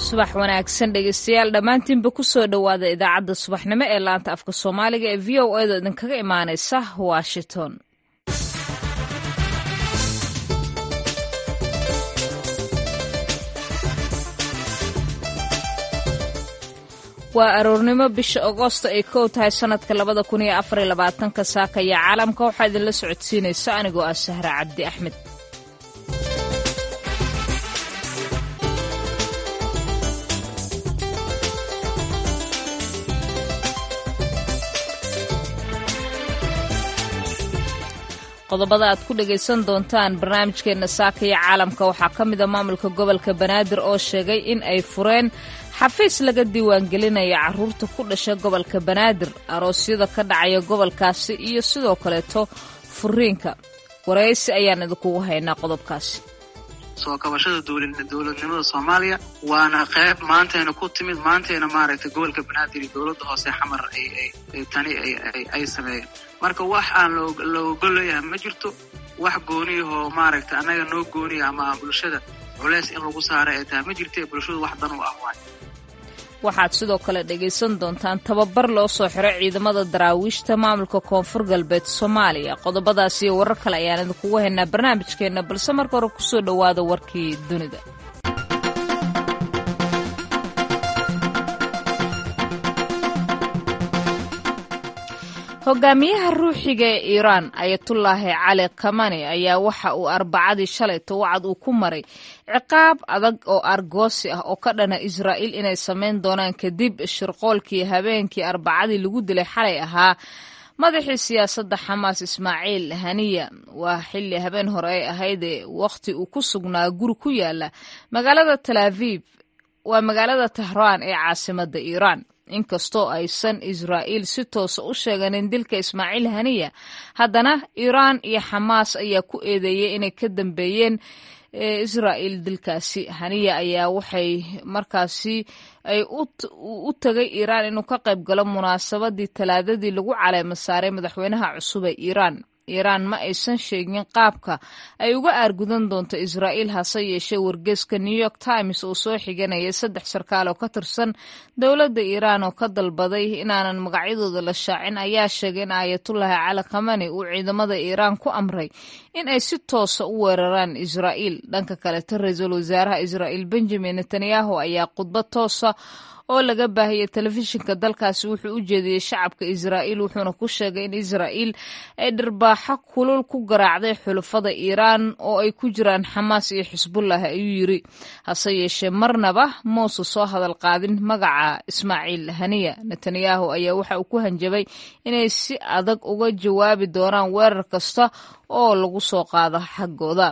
subax wanaagsan dhegeystayaal dhammaantiinba ku soo dhowaada idaacadda subaxnimo ee laanta afka soomaaliga ee v o edo idinkaga imaanaysa washington waa aroornimo bisha agoosto ay kow tahay sanadka labada kun iyo afar iyo labaatanka saakaya caalamka waxaa idinla socodsiinaysa anigoo ah sahra cabdi axmed qodobada aad ku dhagaysan doontaan barnaamijkeenna saakaya caalamka waxaa ka mida maamulka gobolka banaadir oo sheegay in ay fureen xafiis laga diiwaangelinaya caruurta ku dhasha gobolka banaadir aroosyada ka dhacaya gobolkaasi iyo sidoo kaleeto furiinka waraysi ayaan idinkugu haynaa qodobkaasi soo kabashada dowladnimada soomaaliya waana qayb maantayna ku timid maantayna maaragtay gobolka banaadir iyo dowladda hoose xamar tani ay sameeyeen marka wax aan laogolayaha ma jirto wax gooniyahoo maaragtay annaga noo gooniya ama bulshada culeys in lagu saara ay tahay ma jirta bulshadu wax dan u ah waay waxaad sidoo kale dhegaysan doontaan tababar loo soo xiray ciidamada daraawiishta maamulka koonfur galbeed soomaaliya qodobadaas iyo warar kale ayaan idinkugu haynaa barnaamijkeenna balse marka hore kusoo dhowaada warkii dunida hogaamiyaha ruuxiga ee iiraan ayatullaahi cali kamani ayaa waxa uu arbacadii shalayto wacad uu ku maray ciqaab adag oo argoosi ah oo ka dhana israa'iil inay samayn doonaan kadib shirqoolkii habeenkii arbacadii lagu dilay xalay ahaa madaxii siyaasadda xamaas ismaaciil haniya waa xilli habeen hore ay ahaydee wakhti uu ku sugnaa guri ku yaala magaalada talaaviib waa magaalada tahraan ee caasimadda iiraan inkastoo aysan israa'iil si toosa u sheeganin dilka ismaaciil haniya haddana iiraan iyo xamaas ayaa ku eedeeyey inay ka dambeeyeen israa'iil dilkaasi haniya ayaa waxay markaasi ay u tagay iiraan inuu ka qayb galo munaasabadii talaadadii lagu caleema saaray madaxweynaha cusub ee iiraan iiraan ma aysan sheegin qaabka ay uga aargudan doonto israa'iil hase yeeshee wargeeska new york times oo soo xiganaya saddex sarkaal oo ka tirsan dowladda iiraan oo ka dalbaday inaanan magacyadooda la shaacin ayaa sheegay in aayatullaahi cali khamani uu ciidamada iiraan ku amray in ay si toosa u weeraraan israa'iil dhanka kaleto ra-iisul wasaaraha israa'iil benjamin netanyahu ayaa khudbad toosa oo laga baahiyey telefishinka dalkaasi wuxuu u jeediyey shacabka israa'iil wuxuuna ku sheegay in israa'iil ay dharbaaxo kulul ku garaacday xulafada iiraan oo ay ku jiraan xamaas iyo xisbullah ayuu yiri hase yeeshee marnaba mouse soo hadal qaadin magaca ismaaciil haniya netanyahu ayaa waxa uu ku hanjabay inay si adag uga jawaabi doonaan weerar kasta oo lagu soo qaado xaggooda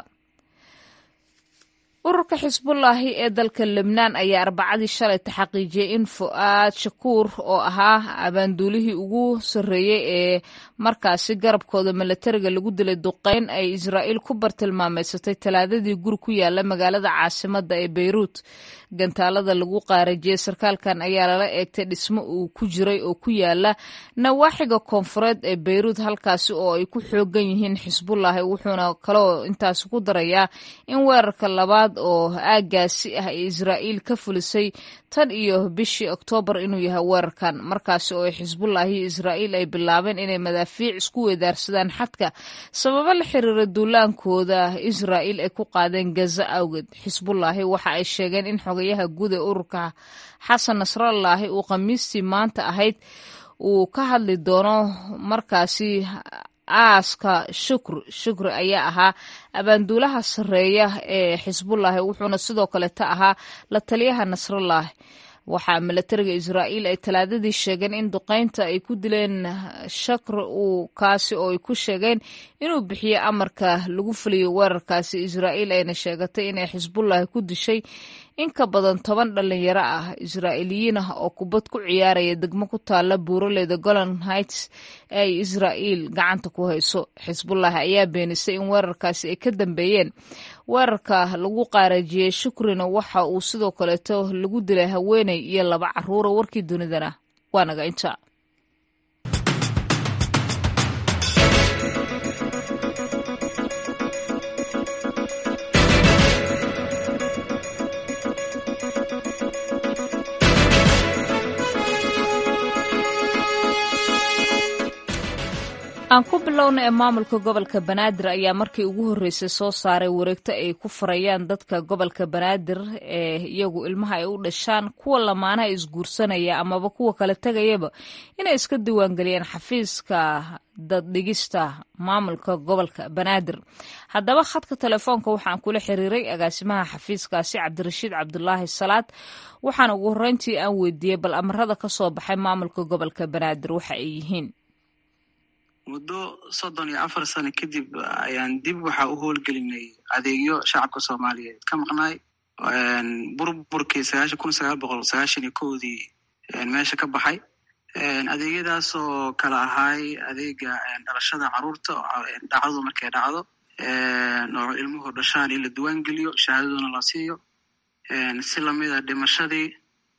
ururka xisbullaahi ee dalka lebnaan ayaa arbacadii shalayta xaqiijiyey in fu'aad shakuur oo ahaa abaanduulihii ugu sarreeyey ee markaasi garabkooda milatariga lagu dilay duqeyn ay israa'iil ku bartilmaameysatay talaadadii guri ku yaala magaalada caasimadda ee beyruut gantaalada lagu qaarajiyey sarkaalkan ayaa lala eegtay dhismo uu ku jiray oo ku yaala nawaaxiga koonfureed ee beyruut halkaasi oo ay ku xoogan yihiin xisbullaahi wuxuuna kaloo intaasi ku darayaa in weerarka labaad oo aaggaasi ah ee israa'iil ka fulisay tan iyo bishii oktoobar inuu yahay weerarkan markaasi oo ay xisbullaahi iyo israa'iil ay bilaabeen inay madaafiic isku weedaarsadaan xadka sababo la xiriira duulaankooda israa'iil ay ku qaadeen gaza awgeed xisbullaahi waxa ay sheegeen in xogayaha guud ee ururka xasan nasrallaahi uu khamiistii maanta ahayd uu ka hadli doono markaasi aaska shukri shukri ayaa ahaa abaanduulaha sarreeya ee xisbullaahi wuxuuna sidoo kaleta ahaa la taliyaha nasrallaahi waxaa milatariga israa'iil ay talaadadii sheegeen in duqeynta ay ku dileen shakr uu kaasi oo ay ku sheegeen inuu bixiyo amarka lagu fuliyo weerarkaasi israa'iil ayna sheegatay inay xisbullaahi ku dishay in ka badan toban dhalinyaro ah israa'iiliyiin ah oo kubad ku ciyaaraya degmo ku taalla buuraleyda golan heights ee ay israa'iil gacanta ku hayso xisbullaahi ayaa beenisay in weerarkaasi ay ka dambeeyeen weerarka lagu qaarajiyey shukrina waxa uu sidoo kaleeto lagu dilay haweeney iyo laba caruura warkii dunidana waa naga inta aan ku bilowna ee maamulka gobolka banaadir ayaa markii ugu horreysay soo saaray wareegto ay ku furayaan dadka gobolka banaadir ee iyagu ilmaha ay u dhashaan kuwa lamaanaha isguursanaya amaba kuwa kala tegayaba inay iska diiwaangeliyaan xafiiska daddhigista maamulka gobolka banaadir haddaba khadka telefoonka waxaan kula xiriiray agaasimaha xafiiskaasi cabdirashiid cabdulaahi salaad waxaana ugu horreyntii aan weydiiyey bal amarada ka soo baxay maamulka gobolka banaadir waxa ay yihiin muddo soddon iyo afar sano kadib ayaan dib waxaa u howlgelinay adeegyo shacabka soomaaliyeed ka maqnaay burburkii sagaashan kun sagaal boqol sagaashan iyo kowdii meesha ka baxay adeegyadaasoo kala ahaay adeega dhalashada caruurta dhacdadu markay dhacdo oo ilmuhu dhashaan in la diiwaan geliyo shahaadaduna la siiyo si lamida dhimashadii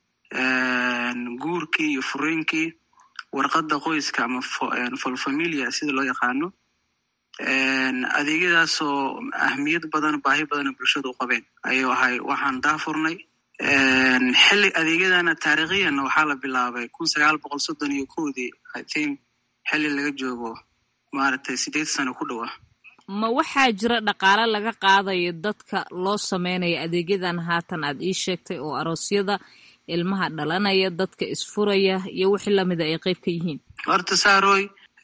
guurkii iyo furiinkii warqadda qoyska ama folfamilia sida loo yaqaano adeegyadaasoo ahmiyad badan baahi badana bulshada u qabeen ayuu ahay waxaan daafurnay xilli adeegyadana taariikhiyanna waxaa la bilaabay kun sagaal boqol soddon iyo kowdii i think xilli laga joogo maaragtay sideed sano ku dhowa ma waxaa jira dhaqaale laga qaadayo dadka loo sameynaya adeegyadan haatan aad ii sheegtay oo aroosyada ilmaha dhalanaya dadka isfuraya iyo wixii lamida ay qeyb ka yihiin horta saaroy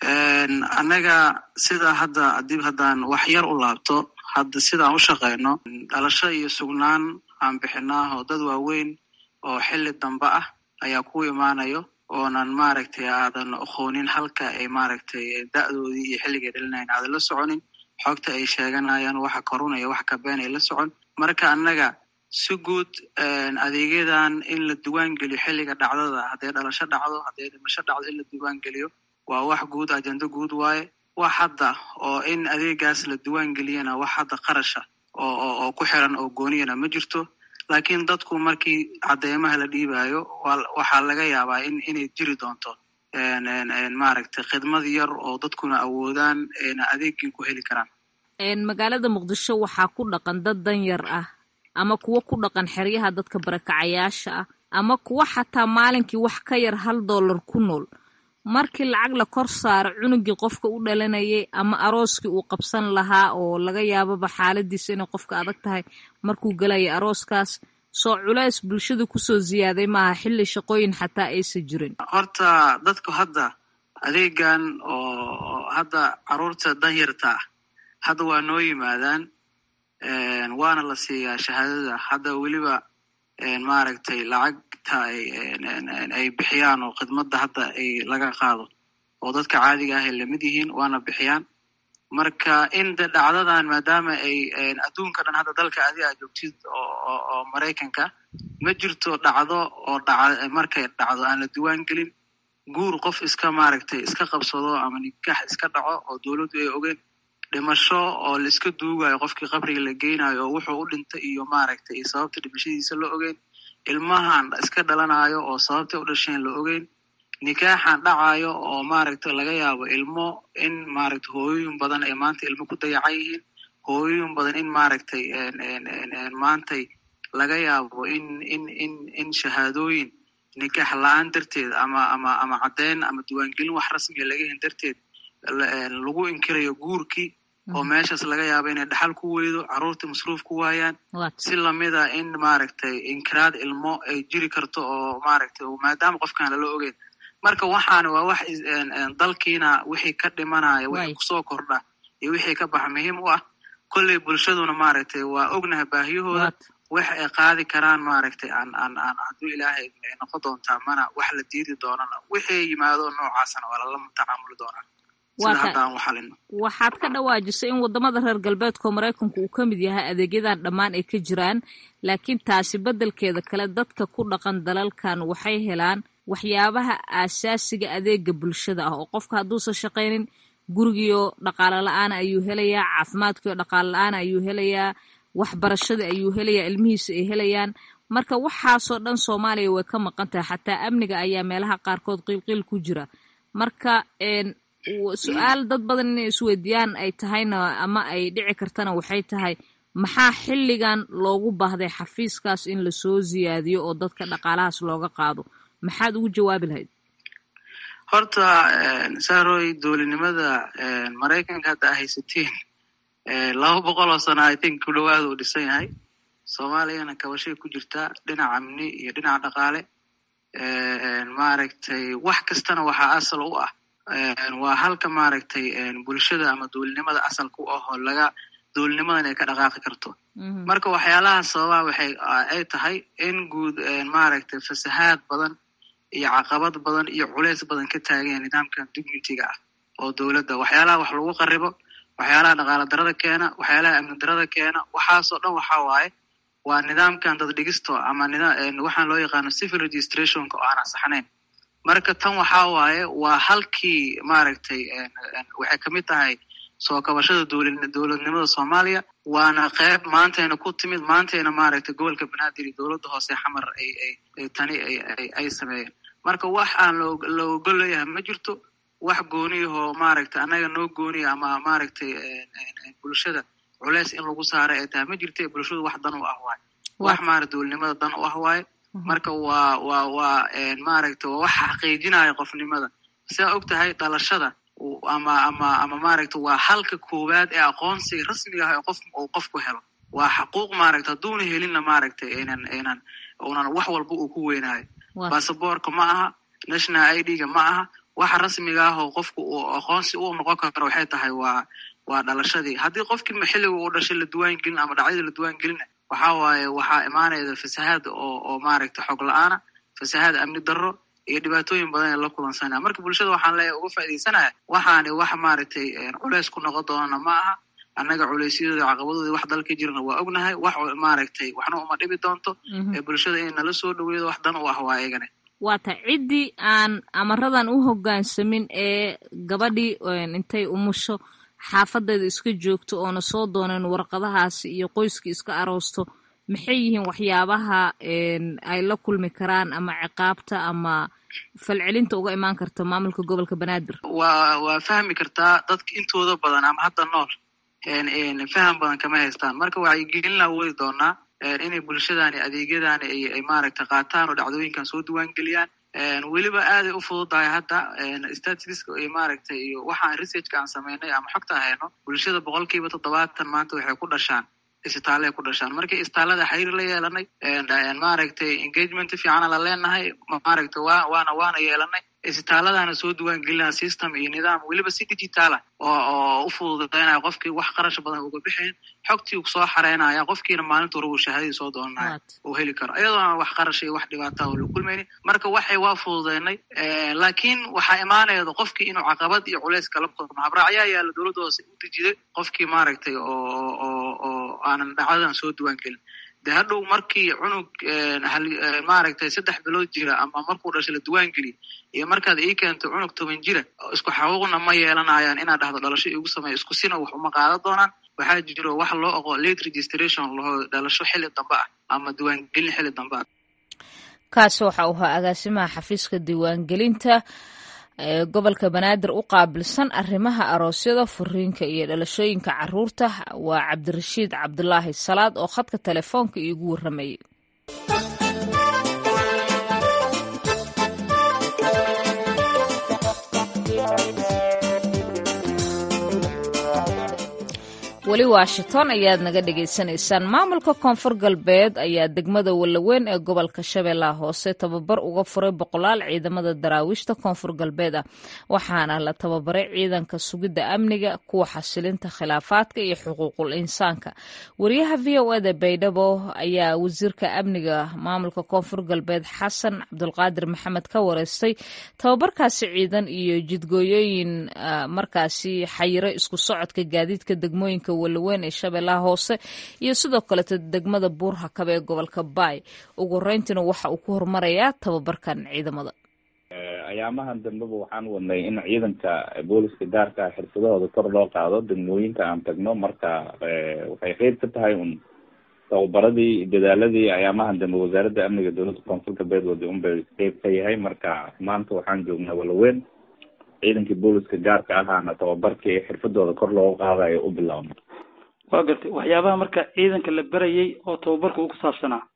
annaga sida hadda dib haddaan wax yar u laabto hadda sidaan u shaqeyno dhalasho iyo sugnaan aan bixinaaho dad waaweyn oo xilli dambe ah ayaa ku imaanayo oonan maaragtay aadan aqoonin halka ay maaragtay da'doodii iyo xilligay dhalinayn aadan la soconin xogta ay sheeganayaan waxa korunaya wax kabeen ay la socon marka annaga si guud adeegyadan in la diiwaan geliyo xilliga dhacdada hadday dhalasho dhacdo hadday dhimasho dhacdo in la diiwaan geliyo waa wax guud ajendo guud waaye wax hadda oo in adeegaas la diiwaan geliyana wax hadda qarasha oo oo ku xiran oo gooniyana ma jirto laakiin dadku markii cadeymaha la dhiibayo waxaa laga yaabaa in inay jiri doonto maaragtay khidmad yar oo dadkuna awoodaan adeegii ku heli karaan magaalada muqdisho waxaa ku dhaqan dad danyar ah ama kuwo ku dhaqan xeryaha dadka barakacayaasha ah ama kuwo xataa maalinkii wax ka yar hal dollar ku nool markii lacag la kor saaro cunugii qofka u dhalanayay ama arooskii uu qabsan lahaa oo laga yaababa xaaladiisa inay qofka adag tahay markuu gelaya arooskaas soo culays bulshada kusoo ziyaaday maaha xilli shaqooyin xataa aysan jirin horta dadku hadda adeegan oo hadda caruurta danyarta ah hadda waa noo yimaadaan waana la siiyaa shahaadada hadda weliba maaragtay lacagta ay bixiyaan oo khidmadda hadda ay laga qaado oo dadka caadiga ah ay lamid yihiin waana bixiyaan marka in de dhacdadan maadaama ay adduunka dhan hadda dalka adi aa joogtid oo maraykanka ma jirto dhacdo oo dhaca markay dhacdo aan la diiwaan gelin guur qof iska maaragtay iska qabsado ama nikax iska dhaco oo dowladdu ay ogeen dhimasho oo la iska duugayo qofkii qabriga la geynayo oo wuxuu u dhintay iyo maaragtay iyo sababta dhimashadiisa la ogeyn ilmahan iska dhalanayo oo sababtay u dhasheen la ogeyn nikaaxan dhacayo oo maaragtay laga yaabo ilmo in maaragtay hooyooyin badan ay maanta ilmo ku dayacan yihiin hooyooyin badan in maaragtay maantay laga yaabo in in in in shahaadooyin nikaax la-aan darteed ama ama ama caddeyn ama diiwaangelin wax rasmiga laga hen darteed lagu inkirayo guurkii oo meeshaas laga yaabo inay dhaxal ku weydo carruurtii masruuf ku waayaan si lamida in maaragtay inkiraad ilmo ay jiri karto oo maaragtay maadaama qofkaan lala ogeyn marka waxaana waa wax dalkiina wixii ka dhimanaya wixii kusoo kordha iyo wixii ka baxa muhiim u ah kolley bulshaduna maaragtay waa ognaha baahiyahooda wax ay qaadi karaan maaragtay aan aan aan hadduu ilaahay ay noqon doontaa mana wax la diidi doonana wixii yimaado noocaasna waa lala tacaamuli doonaa sida hadda aan u xalino waxaad ka dhawaajisay in waddamada reer galbeedka maraykanku uu ka mid yahay adeegyadan dhammaan ay ka jiraan laakiin taasi beddelkeeda kale dadka ku dhaqan dalalkan waxay helaan waxyaabaha aasaasiga adeega bulshada ah oo qofka hadduusan shaqaynin gurigiio dhaqaalo la-aan ayuu helayaa caafimaadkiio dhaqaalo la-aan ayuu helayaa waxbarashada ayuu helayaa ilmihiisa ay helayaan marka waxaasoo dhan soomaaliya way ka maqan tahay xataa amniga ayaa meelaha qaarkood qiilqiil ku jira marka su-aal dad badan inay isweydiiyaan ay tahayna ama ay dhici kartana waxay tahay maxaa xilligan loogu baahday xafiiskaas in lasoo ziyaadiyo oo dadka dhaqaalahaas looga qaado maxaad ugu jawaabi lahayd horta saroy dowladnimada maraykanka hadda a haysatiin laba boqol oo sana i think ku dhawaada uu dhisan yahay soomaaliyana kabashay ku jirtaa dhinaca amni iyo dhinaca dhaqaale maaragtay wax kastana waxaa asal u ah waa halka maaragtay bulshada ama dowladnimada asalka u ahoo laga dowladnimadan ay ka dhaqaaqi karto marka waxyaalaha sababaa waxay ay tahay in guud maaragtay fasahaad badan iyo caqabad badan iyo culeys badan ka taageen nidaamkan dignitiga ah oo dowladda waxyaalaha wax lagu qaribo waxyaalaha dhaqaala darada keena waxyaalaha amni darada keena waxaasoo dhan waxa waaye waa nidaamkan dad dhigisto ama waxaan loo yaqaano civil registrationka oo aan ansaxnayn marka tan waxa waaye waa halkii maaragtay waxay kamid tahay soo kabashada dowladnimada soomaaliya waana qeyb maantayna ku timid maantayna maaragtay gobolka banaadir iyo dowladda hoose xamar ay ay tani ay ay sameeyeen marka wax aan la ogol leeyahay ma jirto wax gooniyahoo maaragtay annaga noo gooniya ama maaragtay bulshada culeys in lagu saaray ay tahay ma jirta bulshadu wax dan u ah waaye wax maarata dowladnimada dan u ah waaye marka waa waa waa maaragtay waa wax xaqiijinaya qofnimada sidaa og tahay dhalashada ama ama ama maaragta waa halka koowaad ee aqoonsiga rasmiga ah ee qof uu qofku helo waa xaquuq maaragta hadduuna helinna maaragtay aynan aynan unan wax walba uu ku weynaayo basaboorka ma aha national i d ga ma aha waxa rasmiga ah oo qofku uu aqoonsi u noqon karo waxay tahay waa waa dhalashadii haddii qofkii xilliga uu dhashay la duwaan gelin ama dhacdadii la duwaan gelina waxa waaye waxaa imaanayda fasahaad oo oo maaragta xog la-aana fasahaad amni darro iyo dhibaatooyin badan ee la kulansanaya marka bulshada waxaan leeyahay uga faaidaysanaya waxaani wax maaragtay culeys ku noqon doonana ma aha annaga culeysyadooda caqabadoodii wax dalka jirana waa ognahay wax maaragtay waxna uma dhibi doonto ee bulshada in nala soo dhaweedo wax dan u ah waa eegane waata ciddii aan amaradan u hoggaansamin ee gabadhii intay umusho xaafadeeda iska joogto oona soo dooneen warqadahaasi iyo qoyskii iska aroosto maxay yihiin waxyaabaha ay la kulmi karaan ama ciqaabta ama falcelinta uga imaan karta maamulka gobolka banaadir waa waa fahmi kartaa dadka intooda badan ama hadda nool faham badan kama haystaan marka wacyigelinla wadi doonaa inay bulshadani adeegyadani ay maaragtay qaataan oo dhacdooyinkan soo diwaan geliyaan weliba aaday u fududahay hadda statistiska iyo maaragtay iyo waxaan researchka aan sameynay ama xogta hayno bulshada boqol kiiba toddobaatan maanta waxay ku dhashaan isbitaalay ku dhashaan markii isbitaallada xiriir la yeelanay maaragtay engagement fiicana la leenahay maaragtay wa waana waana yeelanay isbitaaladana soo duwaan gelinaa system iyo nidaam weliba si digitaala oo oo u fududaynaya qofkii wax qarash badan uga bixayn xogtii soo xareynaya qofkiina maalinta hore uu shahaadadii soo doonanaya uu heli karo iyadoo aan wax qarash iyo wax dhibaata oo la kulmaynin marka waxay waa fududaynay laakiin waxaa imaanayda qofkii inuu caqabad iyo culays kala kulmo habraacyaa yaala dowladda hoose u dejiday qofkii maaragtay oo oo oo aanan dhacdadan soo duwaan gelin de hadhow markii cunug maaragtay saddex bilood jira ama markuu dhashay la duwaan geliyo iyo markaad ii keento cunug toban jira isku xaquuqna ma yeelanayaan inaad dhahdo dhalasho igu sameeyo isku sina wax uma qaadan doonaan waxaa jiro wax loo oqo late registration laho dhalasho xilli dambe ah ama diiwaangelin xilli dambe ah kaasi waxa uu ahaa agaasimaha xafiiska diiwaangelinta ee gobolka banaadir u qaabilsan arrimaha aroosyada furiinka iyo dhalashooyinka caruurta waa cabdirashiid cabdulaahi salaad oo khadka telefoonka iigu warramayay weli washington ayaad naga dhagaysanaysaan maamulka koonfur galbeed ayaa degmada wallaweyn ee gobolka shabeellaha hoose tababar uga furay boqolaal ciidamada daraawiishta koonfur galbeed ah waxaana la tababaray ciidanka sugidda amniga kuwa xasilinta khilaafaadka iyo xuquuqul insaanka wariyaha v o eda baydhabo ayaa wasiirka amniga maamulka koonfur galbeed xasan cabdulqaadir maxamed ka wareystay tababarkaasi ciidan iyo jidgooyooyin markaasi xayiro isku socodka gaadiidka degmooyinka walaweyn ee shabeellaha hoose iyo sidoo kaleeto degmada buurhakab ee gobolka baay ugu horeyntiina waxa uu ku horumarayaa tababarkan ciidamada ayaamahan dambeba waxaan wadnay in ciidanka booliska gaarka xirfadahooda kor loo qaado degmooyinka aan tagno marka waxay qeyb ka tahay un tababaradii dadaaladii ayaamahan dambe wasaaradda amniga dowladda koonfur galbeed wadi un bay qeyb ka yahay marka maanta waxaan joognaa walaweyn ciidankii booliska gaarka ahaana tababarkii xirfadooda kor loogu qaadayo u bilaabno waa gartay waxyaabaha marka ciidanka la berayay oo tababarka uu ku saabsanaa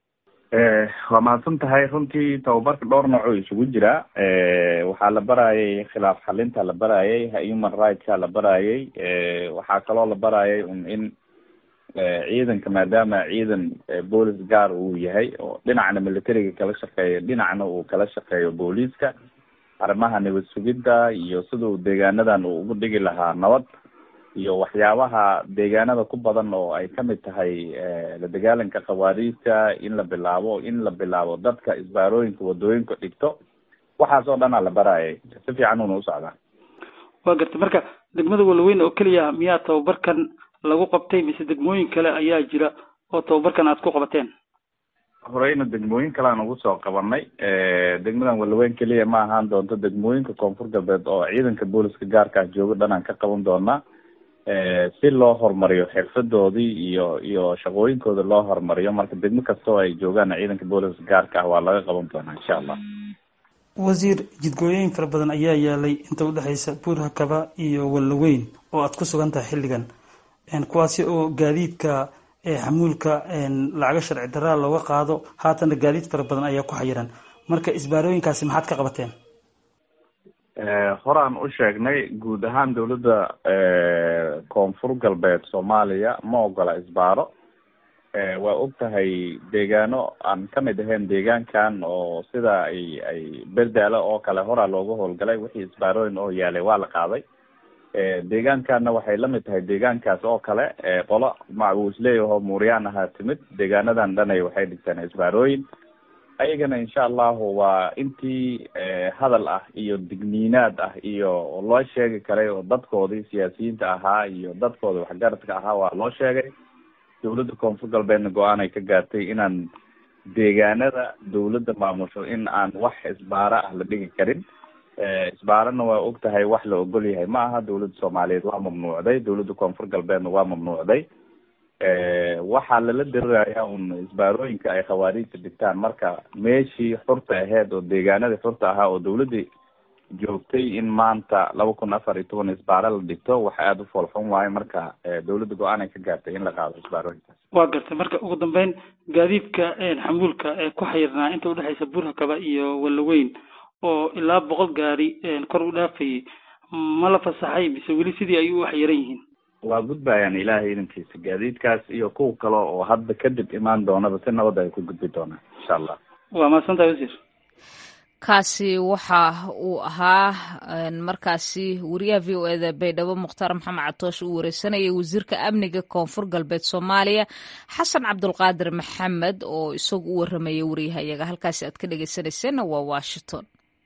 waa mahadsan tahay runtii tababarka dhowr noocoo isugu jira waxaa la barayay khilaaf xalinta la barayay human rightska la barayay waxaa kaloo la barayay un in ciidanka maadaama ciidan boolis gaar uu yahay oo dhinacna militariga kala shaqeeyo dhinacna uu kala shaqeeyo booliiska arrimaha nabad sugidda iyo siduu deegaanadan uu ugu dhigi lahaa nabad iyo waxyaabaha deegaanada ku badan oo ay kamid tahay la dagaalanka khawaariijta in la bilaabo in la bilaabo dadka isbaarooyinka wadooyinka dhigto waxaas oo dhanaa la barayay si fiican una u socdaa waa gartay marka degmada walaweyn oo keliya miyaa tababarkan lagu qabtay mise degmooyin kale ayaa jira oo tababarkan aad ku qabateen horeyna degmooyin kale aan ugu soo qabanay degmadan walaweyn keliya ma ahaan doonto degmooyinka koonfur galbeed oo ciidanka booliska gaarka ah jooga dhan aan ka qaban doonaa si loo horumariyo xirfadoodii iyo iyo shaqooyinkooda loo horumariyo marka degmo kasta oo ay joogaan ciidanka booliska gaarka ah waa laga qaban doonaa insha allah wasiir jidgooyooyin fara badan ayaa yaalay inta udhexeysa buurhakaba iyo walaweyn oo aad ku sugan tahay xilligan kuwaasi oo gaadiidka xamuulka lacaga sharci daraa looga qaado haatana gaadiid fara badan ayaa ku xayiran marka isbaarooyinkaasi maxaad ka qabateen horaan u sheegnay guud ahaan dawladda koonfur galbeed soomaaliya ma ogola isbaaro waa og tahay deegaano aan kamid ahayn deegaankan oo sida ay ay berdaalo oo kale horaa looga howlgalay wixii isbaarooyin oo yaalay waa la qaaday deegaankanna waxay lamid tahay deegaankaas oo kale qolo macbuusleeyahoo muuryaan ahaa timid deegaanadan dhanay waxay dhigteen isbaarooyin ayagana insha allahu waa intii hadal ah iyo digniinaad ah iyo loo sheegi karay oo dadkoodii siyaasiyiinta ahaa iyo dadkooda waxgaradka ahaa waa loo sheegay dawladda koonfur galbeedna go-aan ay ka gaartay inaan deegaanada dawladda maamusho in aan wax isbaaro ah la dhigi karin isbaarana waa og tahay wax la ogol yahay ma aha dawladda soomaaliyeed waa mamnuucday dawladda koonfur galbeedna waa mamnuucday waxaa lala dirirayaa un isbaarooyinka ay khawaariijta dhigtaan marka meeshii xurta aheyd oo deegaanadii xurta ahaa oo dawladda joogtay in maanta laba kun afar iyo toban isbaaro la dhigto wax aada u foolxun waayo marka dawladda go-aan ay ka gaartay in la qaado isbaarooyinkaas waa gartay marka ugu dambeyn gaadiidka xamuulka ee ku xayirnaa inta udhexeysa buurhakaba iyo walaweyn oo ilaa boqol gaari kor u dhaafayay ma la fasaxay mise weli sidii ay u xayiran yihiin waa gudbayaan ilaahay idankiisa gaadiidkaas iyo kuwa kale oo hadda kadib imaan doonaba si nabad ay ku gudbi doonaan insha allah waa mahadsantahay wasiir kaasi waxa uu ahaa markaasi wariyaha v o eda baydhabo mukhtaar maxamed catoosh uu wareysanayay wasiirka amniga koonfur galbeed soomaaliya xasan cabdulqaadir maxamed oo isagu u waramayay wariyahayaga halkaasi aad ka dhegeysanayseena waa washington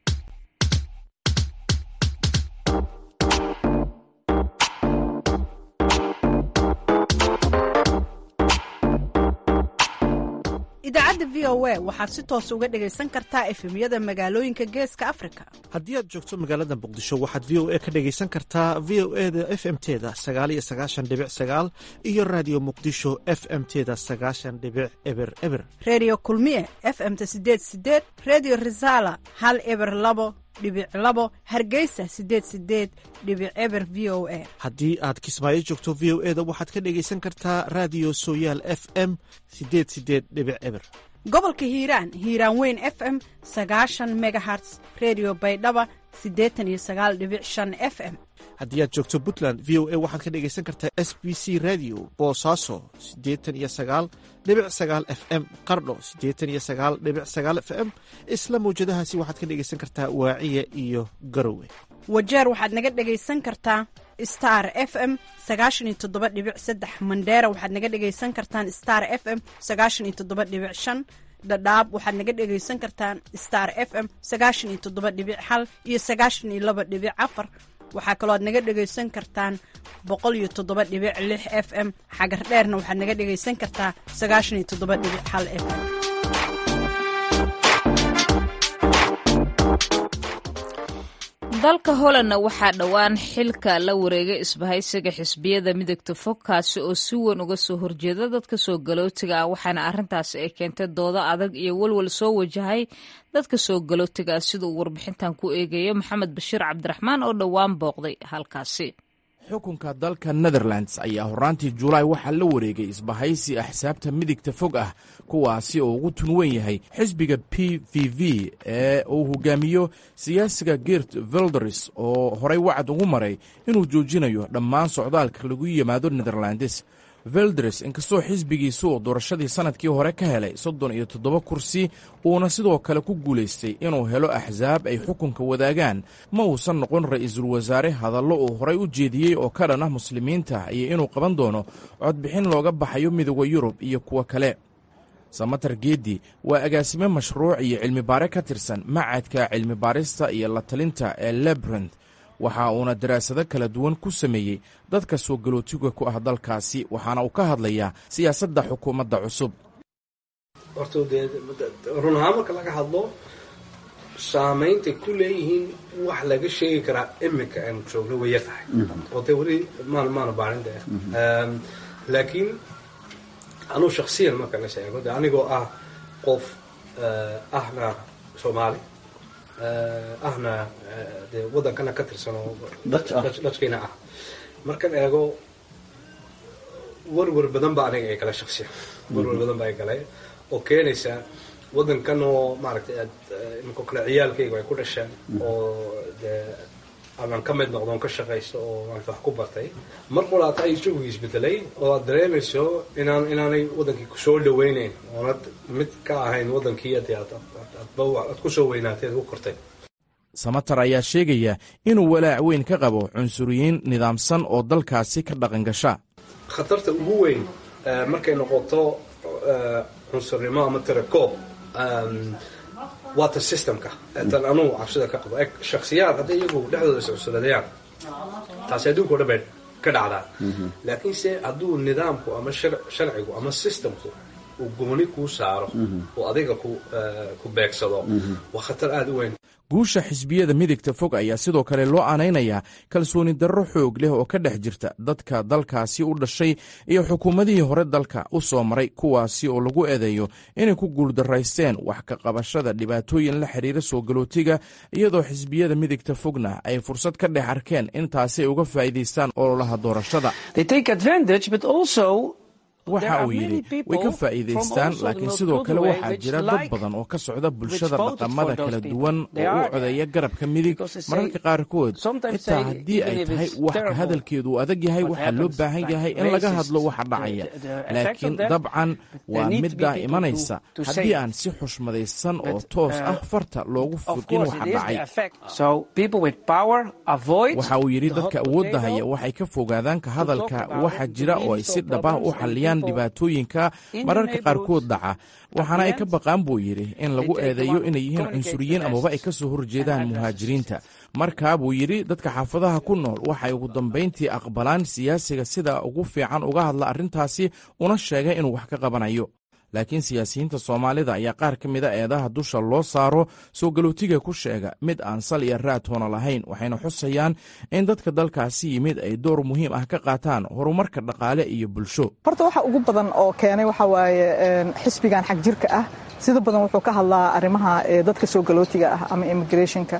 idaacadda v o a waxaad si toos uga dhegaysan kartaa efemyada magaalooyinka geeska afrika haddii aad joogto magaalada muqdisho waxaad v o a ka dhegaysan kartaa v o e da f m teda sagaal iyo sagaashan dhibic sagaal iyo raadiyo muqdisho f m teda sagaashan dhibic eber eber redio kulmiye f m-ta sideed sideed redio resala hal eber labo dhibic labo hargeysa sideed sideed dhibic eber v o a haddii aad kismaayo joogto v o e da waxaad ka dhegaysan kartaa raadiyo sooyaal f m sideed sideed dhibic eber gobolka hiiraan hiiraan weyn f m sagaashan megaherts redio baydhaba siddeetan iyo sagaal dhibic shan f m haddii aad joogto puntland v o a waxaad ka dhegaysan kartaa s b c radio boosaaso siddeetan iyo sagaal dhibic sagaal f m qardho siddeetan iyo sagaal dhibic sagaal f m isla mawjadahaasi waxaad ka dhegaysan kartaa waaciya iyo garowe wajeer waxaad naga dhegaysan kartaa star f m sagaashan iyo toddoba dhibic saddex mandheera waxaad naga dhegaysan kartaan star f m sagaashan iyo toddoba dhibic shan dhadhaab waxaad naga dhegaysan kartaan star f m sagaashan iyo toddoba dhibic hal iyo sagaashan iyo laba dhibic afar waxaa kaloo aad naga dhegaysan kartaan boqol iyo toddoba dhibic lix f m xagar dheerna waxaad naga dhegaysan kartaa sagaashan iyo toddoba dhibic hal f m dalka hollandna waxaa dhowaan xilka la wareegay isbahaysiga xisbiyada midagta fog kaasi oo si weyn uga soo horjeeda dadka soo galootiga ah waxaana arrintaasi ay keentay doodo adag iyo walwal soo wajahay dadka soo galootiga ah sida uu warbixintan ku eegayo maxamed bashiir cabdiraxmaan oo dhowaan booqday halkaasi xukunka dalka netherlands ayaa horraantii julaay waxaa la wareegay isbahaysi axsaabta midigta fog ah kuwaasi oo ugu tun weyn yahay xisbiga p v v ee uu hogaamiyo siyaasiga geert velders oo horay wacad ugu maray inuu joojinayo dhammaan socdaalka lagu yimaado netherlands velders inkastoo xisbigiisu uu doorashadii sannadkii hore ka helay soddon iyo toddoba kursi uuna sidoo kale ku guulaystay inuu helo axsaab ay xukunka wadaagaan ma uusan noqon ra'iisul wasaare hadallo uu horay u jeediyey oo ka dhan ah muslimiinta iyo inuu qaban doono codbixin looga baxayo midooda yurub iyo kuwo kale samatar geedi waa agaasime mashruuc iyo cilmibaare ka tirsan macadka cilmibaarista iyo la talinta ee lebrand waxa uuna daraasado kala duwan ku sameeyey dadka soo galootiga ku ah dalkaasi waxaana uu ka hadlayaa siyaasadda xukuumadda cusub horta dee run ahaan marka laga hadlo saameyntay ku leeyihiin wax laga sheegi karaa iminka aynu joogno way yar tahay oo dee weli maan maana baarin de laakiin anuu shaksiyan marka la sheego de anigoo ah qof ahna soomaali ahna dee waddankana ka tirsan oo dajkayna ah markan eego warwar badan ba aniga ay gala shaksiyan warwar badan ba ay galay oo keenaysa waddankan oo maaragtay aad iminko kale ciyaalkayga ay ku dhasheen oo dee amaan ka mid noqdoon ka shaqaysto oo maarata wax ku bartay mar qolaata ay isagui isbedelay oo aad dareemayso inaan inaanay waddankii kusoo dhaweyneyn oonad mid ka ahayn waddankii ade aad kusoo weynaatay ad ku kortay samatar ayaa sheegaya inuu walaac weyn ka qabo cunsuriyiin nidaamsan oo dalkaasi ka dhaqan gasha khatarta ugu weyn markay noqoto cunsurnimo ama tirakoob waa ta systemka tan anugu cabsida ka qabo shaksiyaad hadday iyagu dhexdooda iscunsuradayaan taasi adduunka o dhan bay ka dhacdaa laakiinse hadduu nidaamku ama sharcigu ama systemku uu gooni kuu saaro oo adiga ku beegsado waa khatar aada u weyn guusha xisbiyada midigta fog ayaa sidoo kale loo aanaynayaa kalsooni darro xoog leh oo ka dhex jirta dadka dalkaasi u dhashay iyo xukuumadihii hore dalka u soo maray kuwaasi oo lagu eedeeyo inay ku guuldaraysteen wax ka qabashada dhibaatooyin la xidhiira soo galootiga iyadoo xisbiyada midigta fogna ay fursad ka dhex arkeen in taasi ay uga faa'iidaystaan ololaha doorashada waxa uu yidhi way ka faa'iidaystaan laakiin sidoo kale waxaa jira dad badan oo ka socda bulshada dhaqamada kala duwan oo u codeeya garabka midig mararka qaarkood xitaa haddii ay tahay wax ka hadalkeedu uu adag yahay waxaa loo baahan yahay in laga hadlo waxa dhacaya laakiin dabcan waa middaa imanaysa haddii aan si xushmadaysan oo toos ah farta loogu fiqin waxa dhacay waxa uu yidhi dadka awoodda haya waxay ka fogaadaan ka hadalka waxa jira oo ay si dhabah u xalliyaan dhibaatooyinka mararka qaarkood dhaca waxaana ay ka baqaan buu yidhi in lagu eedeeyo inay yihiin cunsuriyiin amaba ay ka soo horjeedaan muhaajiriinta markaa buu yidhi dadka xaafadaha ku nool waxay ugu dambayntii aqbalaan siyaasiga sida ugu fiican uga hadla arrintaasi una sheegay inuu wax ka qabanayo laakiin siyaasiyiinta soomaalida ayaa qaar ka mida eedaha dusha loo saaro soo galootiga ku sheega mid aan sal iyo raatoona lahayn waxayna xusayaan in dadka dalkaasi yimid ay door muhiim ah ka qaataan horumarka dhaqaale iyo bulsho horta waxa ugu badan oo keenay waxa waaye xisbigan xag jirka ah sida badan wuxuu ka hadlaa arrimaha dadka soo galootiga ah ama immigrationka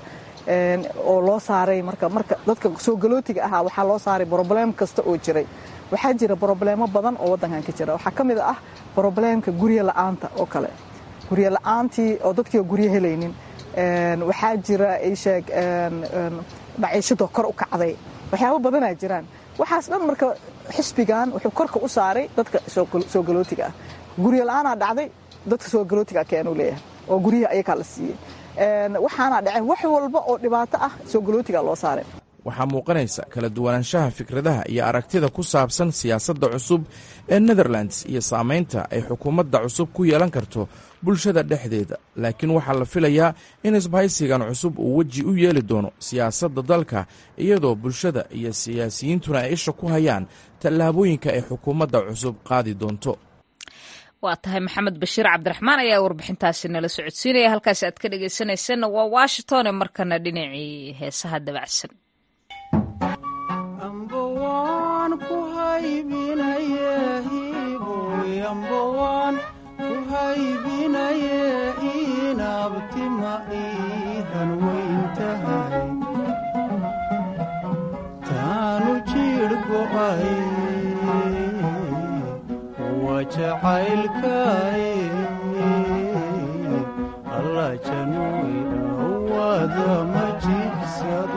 oo loo saaray marka marka dadka soo galootiga ahaa waxaa loo saaray broblem kasta oo jiray waxaa jira brobleemo badan oo waddankan ka jira waxaa ka mid ah broblemka guryo la'aanta oo kale guryo la'aantii oo dadkii oo guryo helaynin waxaa jira isheeg maciishadoo kor u kacday waxyaabo badanaa jiraan waxaas dhan marka xisbigan wuxuu korka u saaray dadka soo galootiga ah guryo la'aanaa dhacday dadka soo galootiga keenuu leeyahay oo guryaha ayakaa la siiyey waxaana dhaceen wax walba oo dhibaato ah soo galootiga loo saaray waxaa muuqanaysa kala duwanaanshaha fikradaha iyo aragtida ku saabsan siyaasadda cusub ee netherlands iyo saamaynta ay xukuumadda cusub ku yeelan karto bulshada dhexdeeda laakiin waxaa la filayaa in isbahaysigan cusub uu weji u yeeli doono siyaasadda dalka iyadoo bulshada iyo siyaasiyiintuna ay isha ku hayaan tallaabooyinka ay xukuumadda cusub qaadi doonto waa tahay maxamed bashiir cabdiraxmaan ayaa warbixintaasi nala socodsiinaya halkaasi aad ka dhegaysanaysanna waa washington ee markana dhinacii heesaha dabacsan taanu jacaylkaye alla januy awada ma jirsado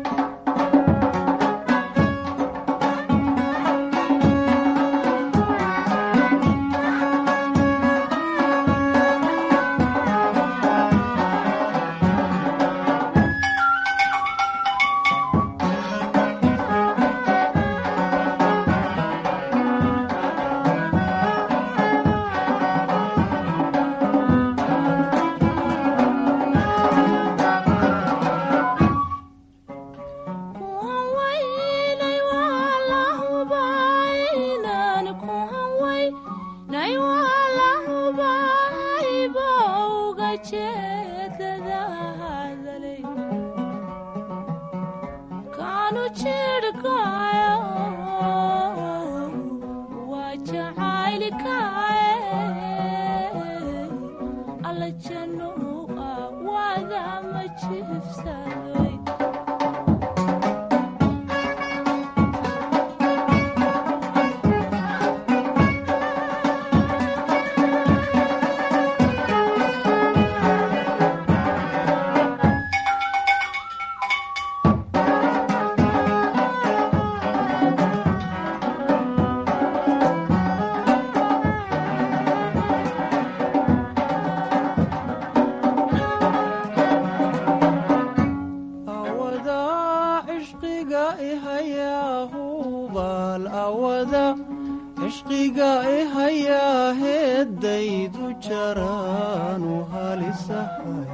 cishqiga ihayaa heeddaydu jaraanu halisahay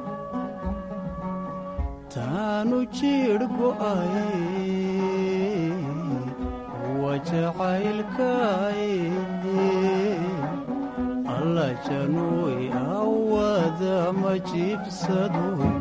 taanu jiidh go'ay wa jacaylkay alla januy awada ma jiibsadoy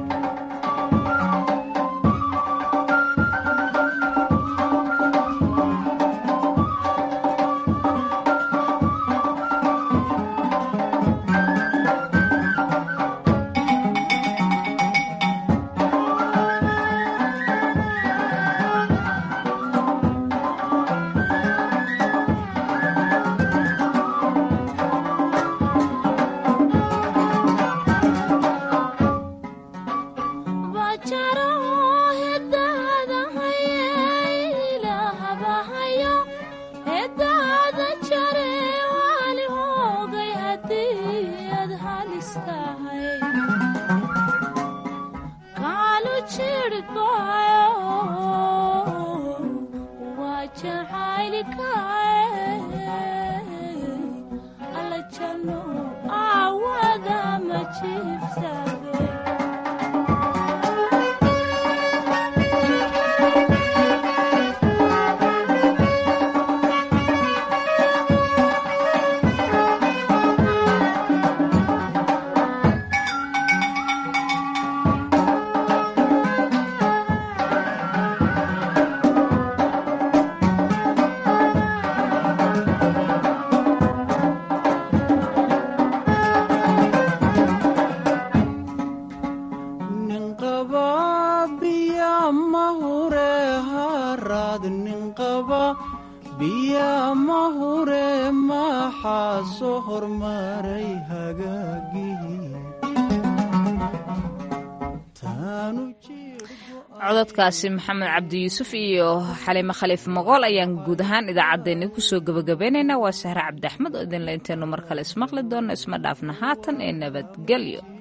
cododkaasi maxamed cabdi yuusuf iyo xaliime khaliif moqool ayaan guud ahaan idaacaddeenni kusoo gebagabaynaynaa waa sahre cabdi axmed oo idinla intaynu mar kale ismaqli doonno isma dhaafna haatan ee nabadgelyo